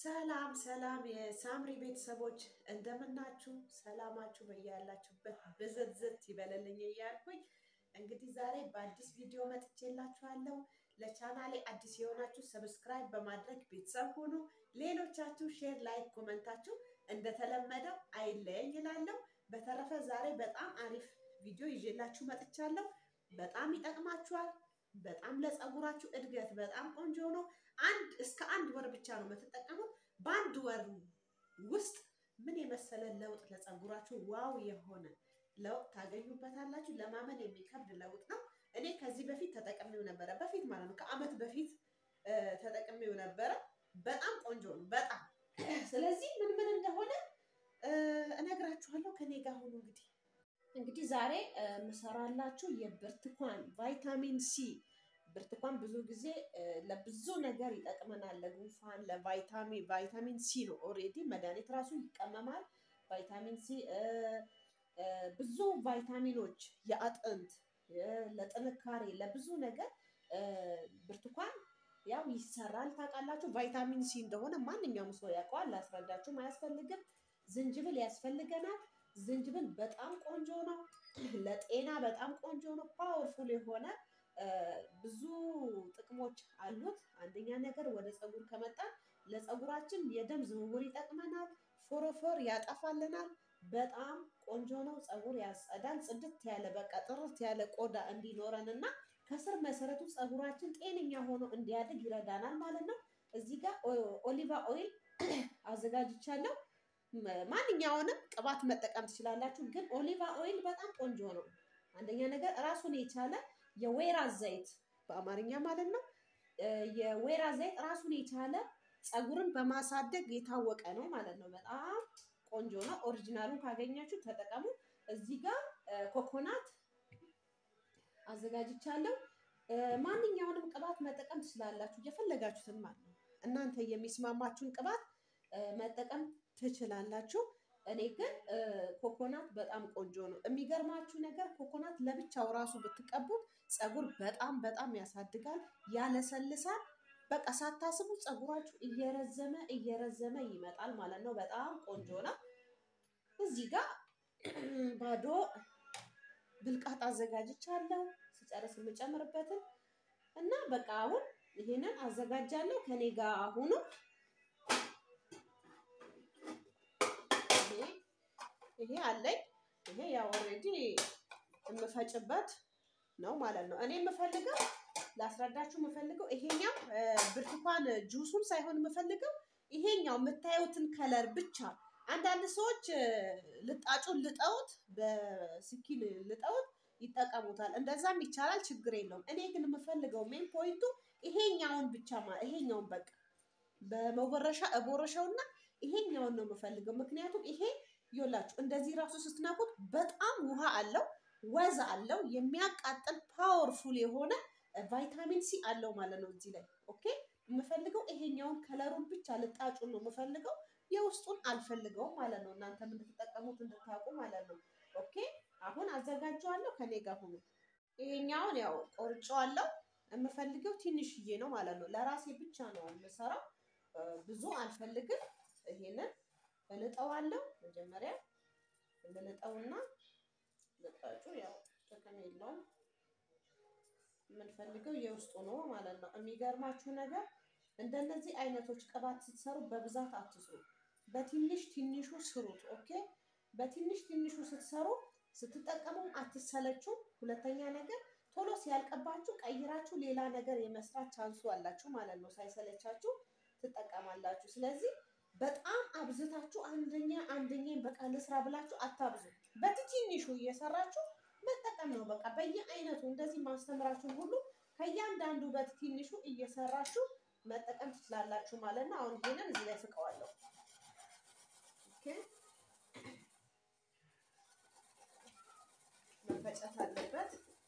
ሰላም ሰላም የሳምሪ ቤተሰቦች እንደምናችሁ፣ ሰላማችሁ በያላችሁበት ብዝዝት ይበለልኝ እያልኩኝ እንግዲህ ዛሬ በአዲስ ቪዲዮ መጥቼላችኋለሁ። ለቻናሌ አዲስ የሆናችሁ ሰብስክራይብ በማድረግ ቤተሰብ ሁኑ። ሌሎቻችሁ ሼር፣ ላይክ፣ ኮመንታችሁ እንደተለመደው አይለየኝ እላለሁ። በተረፈ ዛሬ በጣም አሪፍ ቪዲዮ ይዤላችሁ መጥቻለሁ። በጣም ይጠቅማችኋል። በጣም ለፀጉራችሁ እድገት በጣም ቆንጆ ነው። አንድ እስከ አንድ ወር ብቻ ነው የምትጠቀሙት። በአንድ ወር ውስጥ ምን የመሰለ ለውጥ ለፀጉራችሁ ዋው የሆነ ለውጥ ታገኙበታላችሁ። ለማመን የሚከብድ ለውጥ ነው። እኔ ከዚህ በፊት ተጠቅሜው ነበረ። በፊት ማለት ነው ከአመት በፊት ተጠቅሜው ነበረ። በጣም ቆንጆ ነው። በጣም ስለዚህ ምን ምን እንደሆነ እነግራችኋለሁ። ከኔ ጋር ሁኑ። እንግዲህ እንግዲህ ዛሬ ምሰራላችሁ የብርቱካን ቫይታሚን ሲ ብርቱካን ብዙ ጊዜ ለብዙ ነገር ይጠቅመናል። ለጉንፋን፣ ለቫይታሚን ቫይታሚን ሲ ነው ኦልሬዲ መድኃኒት ራሱ ይቀመማል። ቫይታሚን ሲ ብዙ ቫይታሚኖች የአጥንት ለጥንካሬ ለብዙ ነገር ብርቱካን ያው ይሰራል። ታውቃላችሁ ቫይታሚን ሲ እንደሆነ ማንኛውም ሰው ያውቀዋል። ላስረዳችሁም አያስፈልግም። ዝንጅብል ያስፈልገናል። ዝንጅብል በጣም ቆንጆ ነው። ለጤና በጣም ቆንጆ ነው። ፓወርፉል የሆነ ብዙ ጥቅሞች አሉት። አንደኛ ነገር ወደ ፀጉር ከመጣ ለፀጉራችን የደም ዝውውር ይጠቅመናል። ፎሮፎር ያጠፋልናል። በጣም ቆንጆ ነው። ፀጉር ያጸዳል። ጽድት ያለ በቃ ጥርት ያለ ቆዳ እንዲኖረን እና ከስር መሰረቱ ፀጉራችን ጤነኛ ሆኖ እንዲያድግ ይረዳናል ማለት ነው። እዚህ ጋር ኦሊቫ ኦይል አዘጋጅቻለሁ። ማንኛውንም ቅባት መጠቀም ትችላላችሁ፣ ግን ኦሊቫ ኦይል በጣም ቆንጆ ነው። አንደኛ ነገር ራሱን የቻለ የወይራ ዘይት በአማርኛ ማለት ነው። የወይራ ዘይት ራሱን የቻለ ፀጉርን በማሳደግ የታወቀ ነው ማለት ነው። በጣም ቆንጆ ነው። ኦሪጂናሉን ካገኛችሁ ተጠቀሙ። እዚህ ጋር ኮኮናት አዘጋጅቻለሁ። ማንኛውንም ቅባት መጠቀም ትችላላችሁ፣ የፈለጋችሁትን ማለት ነው። እናንተ የሚስማማችሁን ቅባት መጠቀም ትችላላችሁ። እኔ ግን ኮኮናት በጣም ቆንጆ ነው። የሚገርማችሁ ነገር ኮኮናት ለብቻው ራሱ ብትቀቡት ፀጉር በጣም በጣም ያሳድጋል፣ ያለሰልሳል። በቃ ሳታስቡ ፀጉራችሁ እየረዘመ እየረዘመ ይመጣል ማለት ነው። በጣም ቆንጆ ነው። እዚህ ጋር ባዶ ብልቃጥ አዘጋጅቻለሁ ስጨርስ የምጨምርበትን እና በቃ አሁን ይሄንን አዘጋጃለሁ። ከኔ ጋር አሁኑ ይሄ አለኝ። ይሄ ያው ኦልሬዲ የምፈጭበት ነው ማለት ነው። እኔ የምፈልገው ላስረዳችሁ የምፈልገው ይሄኛው ብርቱካን ጁሱን ሳይሆን የምፈልገው ይሄኛው የምታዩትን ከለር ብቻ። አንዳንድ ሰዎች ልጣጩን ልጠውት በስኪን ልጠውት ይጠቀሙታል። እንደዛም ይቻላል፣ ችግር የለውም። እኔ ግን የምፈልገው ሜን ፖይንቱ ይሄኛውን ብቻ ይሄኛውን በቃ በመወረሻ እቦረሻውና ይሄኛውን ነው የምፈልገው። ምክንያቱም ይሄ ይኸውላችሁ እንደዚህ ራሱ ስትነኩት በጣም ውሃ አለው፣ ወዝ አለው፣ የሚያቃጥል ፓወርፉል የሆነ ቫይታሚን ሲ አለው ማለት ነው እዚህ ላይ ኦኬ። የምፈልገው ይሄኛውን ከለሩን ብቻ ልጣጩን ነው የምፈልገው፣ የውስጡን አልፈልገውም ማለት ነው። እናንተ እንድትጠቀሙት እንድታውቁ ማለት ነው። ኦኬ አሁን አዘጋጀዋለሁ፣ ከኔ ጋር ሁኑ። ይሄኛውን ያው ቆርጬዋለሁ፣ የምፈልገው ትንሽዬ ነው ማለት ነው። ለራሴ ብቻ ነው የምሰራው፣ ብዙ አልፈልግም። ይሄንን እልጠዋለሁ መጀመሪያ ልጠውና ልጣጩ ያው ጥቅም የለውም የምንፈልገው የውስጡ ነው ማለት ነው። የሚገርማችሁ ነገር እንደነዚህ አይነቶች ቅባት ስትሰሩ በብዛት አትስሩ፣ በትንሽ ትንሹ ስሩት። ኦኬ በትንሽ ትንሹ ስትሰሩ ስትጠቀሙም አትሰለችም። ሁለተኛ ነገር ቶሎ ሲያልቅባችሁ ቀይራችሁ ሌላ ነገር የመስራት ቻንሱ አላችሁ ማለት ነው። ሳይሰለቻችሁ ትጠቀማላችሁ። ስለዚህ በጣም አብዝታችሁ አንደኛ አንደኛ በቃ ልስራ ብላችሁ አታብዙ። በትንሹ እየሰራችሁ መጠቀም ነው። በቃ በየአይነቱ እንደዚህ ማስተምራችሁን ሁሉ ከእያንዳንዱ በትንሹ እየሰራችሁ መጠቀም ትችላላችሁ ማለት ነው። አሁን ይሄንን እዚህ ላይ ፍቀዋለሁ። ኦኬ መፈጨት አለበት።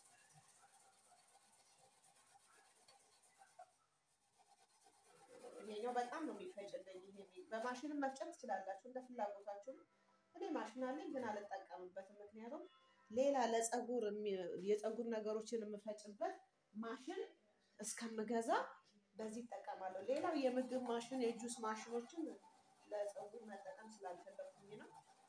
ይሄኛው በጣም ነው የሚፈጭልኝ። ይሄ በማሽንም መፍጨት ትችላላችሁ እንደ ፍላጎታችሁ ነው። እኔ ማሽን አለኝ ግን አልጠቀምበትም። ምክንያቱም ሌላ ለፀጉር የፀጉር ነገሮችን የምፈጭበት ማሽን እስከምገዛ በዚህ እጠቀማለሁ። ሌላው የምግብ ማሽን የጁስ ማሽኖችን ለፀጉር መጠቀም ስላልፈለኩኝ ነው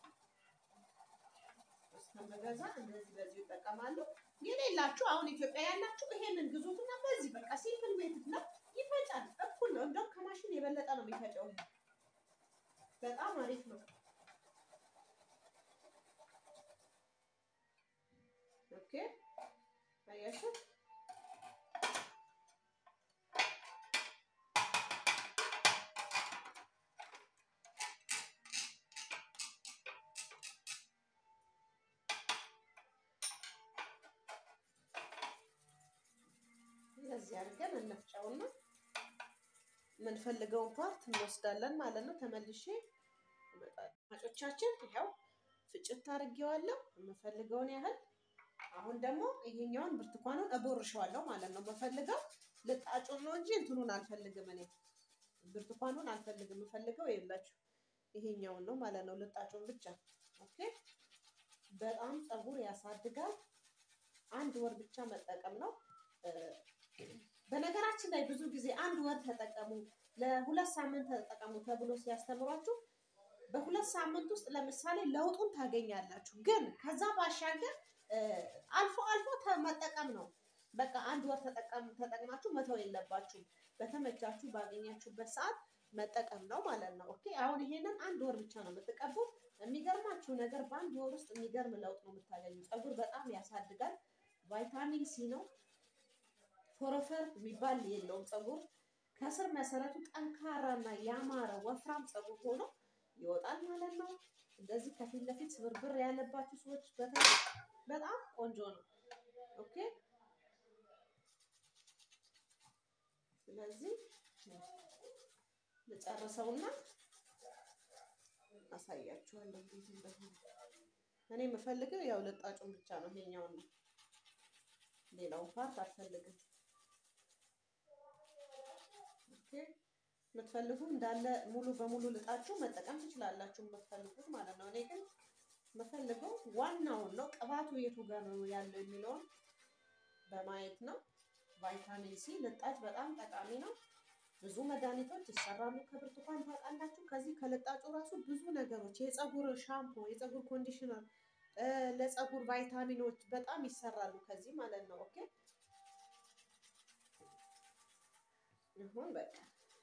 እስከምገዛ እንደዚህ በዚህ እጠቀማለሁ። የሌላችሁ አሁን ኢትዮጵያ ያላችሁ ይሄንን ግዙትና በዚህ በቃ ሲምፕል ሜትድ ነው፣ ይፈጫል። እኩል ነው፣ እንደውም ከማሽን የበለጠ ነው የሚፈጨው። በጣም አሪፍ ነው። ኦኬ አያችሁ እንደዚህ አድርገን እንፍጨውና የምንፈልገውን ፓርት እንወስዳለን ማለት ነው። ተመልሼ ማጮቻችን ይኸው ፍጭት አድርጌዋለሁ የምፈልገውን ያህል። አሁን ደግሞ ይሄኛውን ብርቱካኑን እቦርሸዋለሁ ማለት ነው። የምፈልገው ልጣጩን ነው እንጂ እንትኑን አልፈልግም። እኔ ብርቱካኑን አልፈልግም። የምፈልገው የላችሁ ይሄኛውን ነው ማለት ነው። ልጣጩን ብቻ ኦኬ። በጣም ፀጉር ያሳድጋል። አንድ ወር ብቻ መጠቀም ነው። በነገራችን ላይ ብዙ ጊዜ አንድ ወር ተጠቀሙ፣ ለሁለት ሳምንት ተጠቀሙ ተብሎ ሲያስተምሯችሁ በሁለት ሳምንት ውስጥ ለምሳሌ ለውጡን ታገኛላችሁ። ግን ከዛ ባሻገር አልፎ አልፎ መጠቀም ነው። በቃ አንድ ወር ተጠቅማችሁ መተው የለባችሁም። በተመቻችሁ ባገኛችሁበት ሰዓት መጠቀም ነው ማለት ነው። ኦኬ አሁን ይሄንን አንድ ወር ብቻ ነው የምትቀቡት። የሚገርማችሁ ነገር በአንድ ወር ውስጥ የሚገርም ለውጥ ነው የምታገኙ። ፀጉር በጣም ያሳድጋል። ቫይታሚን ሲ ነው ፎረፈር የሚባል የለውም። ፀጉር ከስር መሰረቱ ጠንካራና ያማረ ወፍራም ፀጉር ሆኖ ይወጣል ማለት ነው። እንደዚህ ከፊት ለፊት ስብርብር ያለባችሁ ሰዎች በጣም ቆንጆ ነው። ኦኬ ስለዚህ ልጨርሰውና አሳያችኋለሁ እንዴት እንደሆነ። እኔ የምፈልገው ያው ልጣጩን ብቻ ነው፣ ይሄኛውን ነው። ሌላውን ፓርት አልፈልግም። የምትፈልጉ እንዳለ ሙሉ በሙሉ ልጣችሁ መጠቀም ትችላላችሁ፣ የምትፈልጉት ማለት ነው። እኔ ግን የምፈልገው ዋናውን ነው፣ ቅባቱ የቱ ጋር ነው ያለው የሚለውን በማየት ነው። ቫይታሚን ሲ ልጣጭ በጣም ጠቃሚ ነው። ብዙ መድኃኒቶች ይሰራሉ ከብርቱካን ታውቃላችሁ። ከዚህ ከልጣጩ ራሱ ብዙ ነገሮች የፀጉር ሻምፖ፣ የፀጉር ኮንዲሽነር፣ ለፀጉር ቫይታሚኖች በጣም ይሰራሉ ከዚህ ማለት ነው። ኦኬ ይሁን በቃ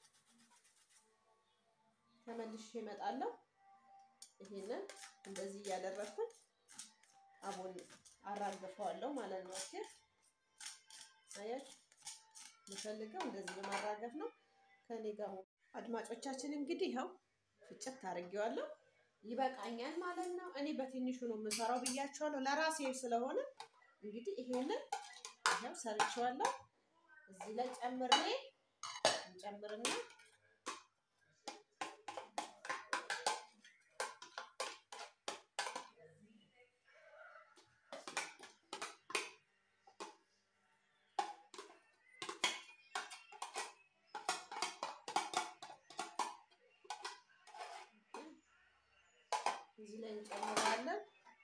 ተመልሼ እመጣለሁ። ይሄንን እንደዚህ እያደረግኩኝ አቦን አራግፈዋለሁ ማለት ነው። ኦኬ አያችሁ፣ የምፈልገው እንደዚህ በማራገፍ ነው። ከኔ ጋር አድማጮቻችን፣ እንግዲህ ይኸው ፍጭት አድርጌዋለሁ። ይበቃኛል ማለት ነው። እኔ በትንሹ ነው የምሰራው ብያቸዋለሁ፣ ለራሴ ስለሆነ እንግዲህ ይሄንን ይኸው ሰርቼዋለሁ። እዚህ ላይ ጨምሬ እንጨምርና እዚህ ላይ እንጨምራለን።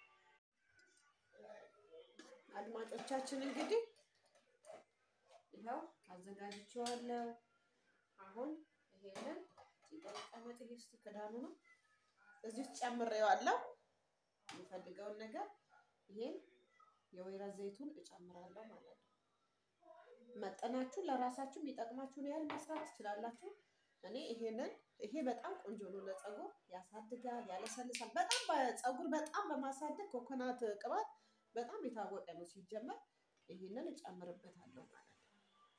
አድማጮቻችን እንግዲህ ይኸው አዘጋጅቼዋለሁ። አሁን ይሄንን ሲቀመጥ ይሄ እስኪ ክዳኑ ነው እዚህ ውስጥ ጨምሬዋለሁ። የምፈልገውን ነገር ይሄን የወይራ ዘይቱን እጨምራለሁ ማለት ነው። መጠናችሁ ለራሳችሁ የሚጠቅማችሁን ያህል መስራት ትችላላችሁ። እኔ ይሄንን ይሄ በጣም ቆንጆ ነው ለፀጉር ያሳድጋል፣ ያለሰልሳል። በጣም ፀጉር በጣም በማሳደግ ኮኮናት ቅባት በጣም የታወቀ ነው ሲጀመር። ይሄንን እጨምርበታለሁ ማለት ነው።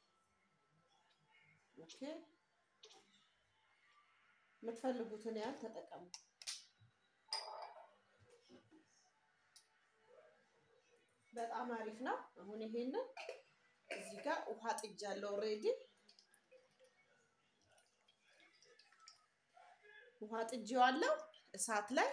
ኦኬ የምትፈልጉትን ያህል ተጠቀሙ። በጣም አሪፍ ነው። አሁን ይሄንን እዚህ ጋር ውሃ ጥጃለሁ ኦልሬዲ ውሃ ጥጄዋለሁ። እሳት ላይ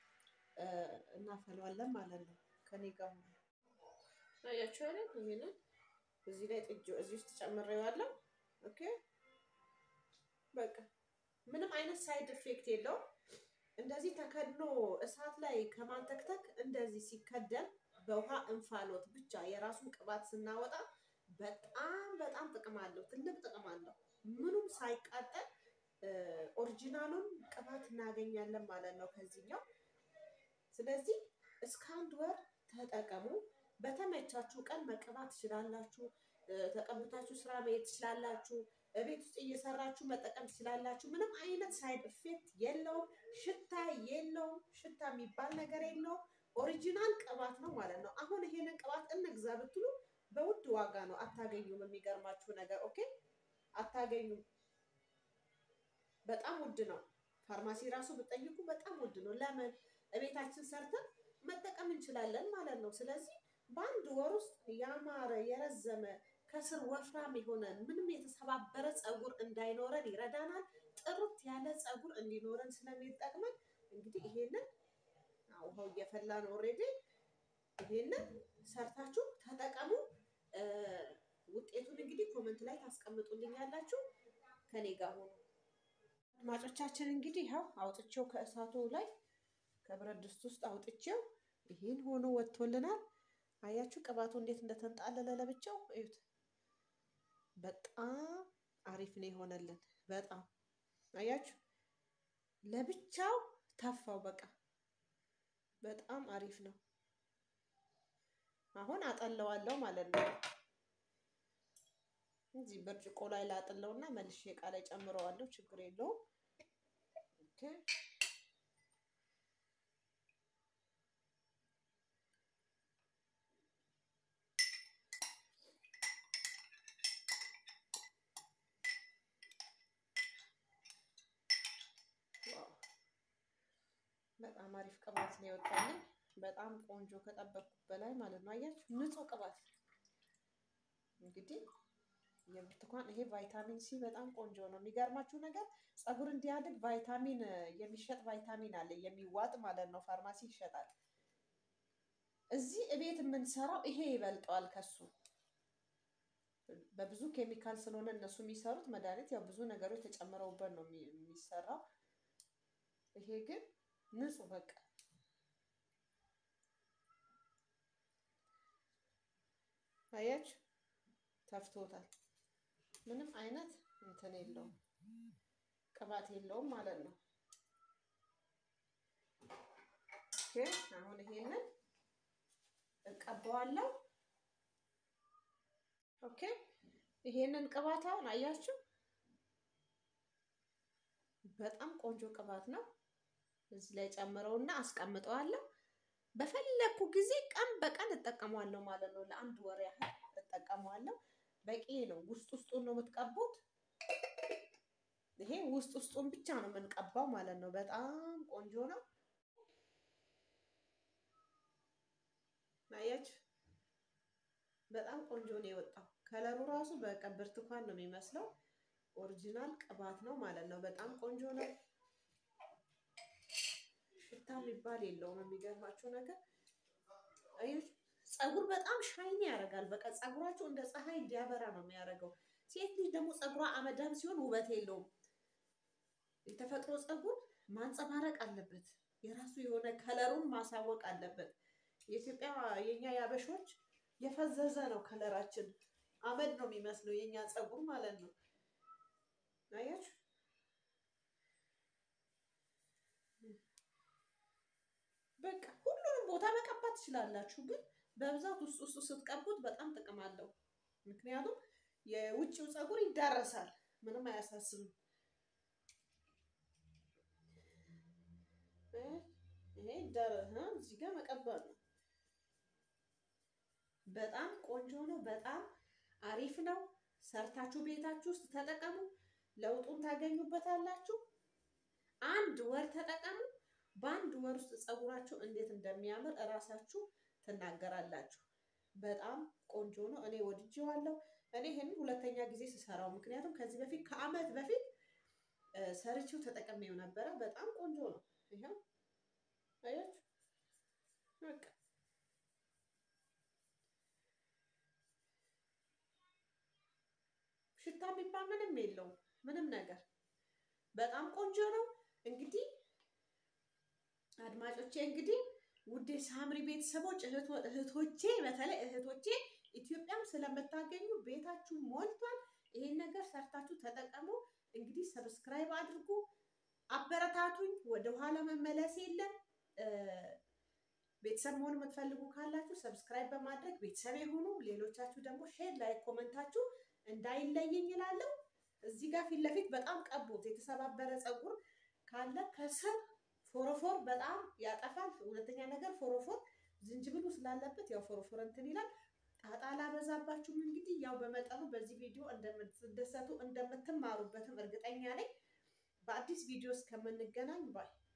እናፈለዋለን ማለት ነው። ከኔ ጋር ሆኖ አያችሁ አይደል? ይሄንን እዚህ ላይ ጥጄ እዚህ ውስጥ ጨምሬዋለሁ። ኦኬ በቃ ምንም አይነት ሳይድ ኢፌክት የለውም። እንደዚህ ተከድኖ እሳት ላይ ከማንተክተክ እንደዚህ ሲከደን በውሃ እንፋሎት ብቻ የራሱን ቅባት ስናወጣ በጣም በጣም ጥቅም አለው። ትልቅ ጥቅም አለው። ምኑም ሳይቃጠል ኦሪጂናሉን ቅባት እናገኛለን ማለት ነው ከዚህኛው። ስለዚህ እስከ አንድ ወር ተጠቀሙ። በተመቻችሁ ቀን መቀባት ትችላላችሁ። ተቀብታችሁ ስራ መሄድ ትችላላችሁ። ቤት ውስጥ እየሰራችሁ መጠቀም ትችላላችሁ። ምንም አይነት ሳይድ ኢፌክት የለውም። ሽታ የለውም። ሽታ የሚባል ነገር የለውም። ኦሪጂናል ቅባት ነው ማለት ነው። አሁን ይሄንን ቅባት እንግዛ ብትሉ በውድ ዋጋ ነው፣ አታገኙም። የሚገርማችሁ ነገር ኦኬ፣ አታገኙም። በጣም ውድ ነው። ፋርማሲ ራሱ ብጠይቁ በጣም ውድ ነው። ለምን እቤታችን ሰርተን መጠቀም እንችላለን ማለት ነው። ስለዚህ በአንድ ወር ውስጥ ያማረ የረዘመ ከስር ወፍራም የሆነ ምንም የተሰባበረ ፀጉር እንዳይኖረን ይረዳናል። ጥርት ያለ ፀጉር እንዲኖረን ስለሚጠቅመን እንግዲህ ይሄንን ውሃው እየፈላ ነው ኦልሬዲ። ይሄንን ሰርታችሁ ተጠቀሙ። ውጤቱን እንግዲህ ኮመንት ላይ ታስቀምጡልኛላችሁ። ከኔ ጋር ሆኖ አድማጮቻችን እንግዲህ ይኸው አውጥቼው ከእሳቱ ላይ ከብረት ድስት ውስጥ አውጥቼው ይሄን ሆኖ ወጥቶልናል። አያችሁ ቅባቱ እንዴት እንደተንጣለለ ለብቻው እዩት። በጣም አሪፍ ነው የሆነልን። በጣም አያችሁ ለብቻው ተፋው። በቃ በጣም አሪፍ ነው። አሁን አጠለዋለሁ ማለት ነው። እዚህ ብርጭቆ ላይ ላጥለውና መልሼ እቃ ላይ ጨምረዋለሁ። ችግር የለውም። ኦኬ በጣም አሪፍ ቅባት ነው የወጣልኝ። በጣም ቆንጆ ከጠበቅኩት በላይ ማለት ነው። አያችሁ ንጹህ ቅባት እንግዲህ የብርቱካን ይሄ ቫይታሚን ሲ በጣም ቆንጆ ነው። የሚገርማችሁ ነገር ፀጉር እንዲያድግ ቫይታሚን የሚሸጥ ቫይታሚን አለ የሚዋጥ ማለት ነው። ፋርማሲ ይሸጣል። እዚህ እቤት የምንሰራው ይሄ ይበልጠዋል ከሱ በብዙ ኬሚካል ስለሆነ እነሱ የሚሰሩት መድኃኒት ያው ብዙ ነገሮች ተጨምረውበት ነው የሚሰራው። ይሄ ግን ንጹህ በቃ አያችሁ ተፍቶታል። ምንም አይነት እንትን የለውም ቅባት የለውም ማለት ነው። ኦኬ አሁን ይሄንን እቀባዋለሁ። ኦኬ ይሄንን ቅባት አሁን አያችሁ በጣም ቆንጆ ቅባት ነው። እዚህ ላይ ጨምረውና አስቀምጠዋለሁ። በፈለኩ ጊዜ ቀን በቀን እጠቀመዋለሁ ማለት ነው። ለአንድ ወር ያህል እጠቀመዋለሁ። በቂ ነው። ውስጥ ውስጡን ነው የምትቀቡት። ይሄ ውስጥ ውስጡን ብቻ ነው የምንቀባው ማለት ነው። በጣም ቆንጆ ነው። አያችሁ በጣም ቆንጆ ነው የወጣው። ከለሩ ራሱ በቃ ብርቱካን ነው የሚመስለው። ኦሪጂናል ቅባት ነው ማለት ነው። በጣም ቆንጆ ነው። ሽታ የሚባል የለውም። የሚገርማቸው ነገር አያችሁ ፀጉር በጣም ሻይኒ ያደርጋል። በቃ ፀጉራቸው እንደ ፀሐይ እንዲያበራ ነው የሚያደርገው። ሴት ልጅ ደግሞ ፀጉሯ አመዳም ሲሆን ውበት የለውም። የተፈጥሮ ፀጉር ማንጸባረቅ አለበት። የራሱ የሆነ ከለሩን ማሳወቅ አለበት። የኢትዮጵያ የኛ ያበሾች የፈዘዘ ነው ከለራችን፣ አመድ ነው የሚመስለው የኛ ፀጉር ማለት ነው። አያችሁ በቃ ሁሉንም ቦታ መቀባት ትችላላችሁ ግን በብዛት ውስጥ ውስጡ ስትቀቡት በጣም ጥቅም አለው። ምክንያቱም የውጭው ፀጉር ይዳረሳል፣ ምንም አያሳስብም። ይሄ ይዳረስ እዚህ ጋር መቀባት ነው። በጣም ቆንጆ ነው። በጣም አሪፍ ነው። ሰርታችሁ ቤታችሁ ውስጥ ተጠቀሙ። ለውጡን ታገኙበታላችሁ። አንድ ወር ተጠቀሙ። በአንድ ወር ውስጥ ፀጉራችሁ እንዴት እንደሚያምር እራሳችሁ ትናገራላችሁ። በጣም ቆንጆ ነው። እኔ ወድጄዋለሁ። እኔ ይህንን ሁለተኛ ጊዜ ስሰራው፣ ምክንያቱም ከዚህ በፊት ከአመት በፊት ሰርቼው ተጠቅሜው ነበረ። በጣም ቆንጆ ነው። ይኸው አያችሁ፣ በቃ ሽታ የሚባል ምንም የለውም። ምንም ነገር በጣም ቆንጆ ነው። እንግዲህ አድማጮቼ እንግዲህ ውዴ ሳምሪ ቤተሰቦች እህቶቼ፣ በተለይ እህቶቼ ኢትዮጵያም ስለምታገኙ ቤታችሁ ሞልቷል። ይሄን ነገር ሰርታችሁ ተጠቀሙ። እንግዲህ ሰብስክራይብ አድርጉ፣ አበረታቱኝ። ወደኋላ መመለስ የለም። ቤተሰብ መሆን የምትፈልጉ ካላችሁ ሰብስክራይብ በማድረግ ቤተሰብ የሆኑ ሌሎቻችሁ ደግሞ ሼር ላይ ኮመንታችሁ እንዳይለየኝ ይላለሁ። እዚህ ጋር ፊት ለፊት በጣም ቀቡት። የተሰባበረ ፀጉር ካለ ከስር ፎረፎር በጣም ያጠፋል። ሁለተኛ ነገር ፎረፎር ዝንጅብሉ ስላለበት ያው ፎረፎር እንትን ይላል። ጣጣ ላበዛባችሁም እንግዲህ ያው በመጠኑ በዚህ ቪዲዮ እንደምትደሰቱ እንደምትማሩበትም እርግጠኛ ነኝ። በአዲስ ቪዲዮ እስከምንገናኝ ባይ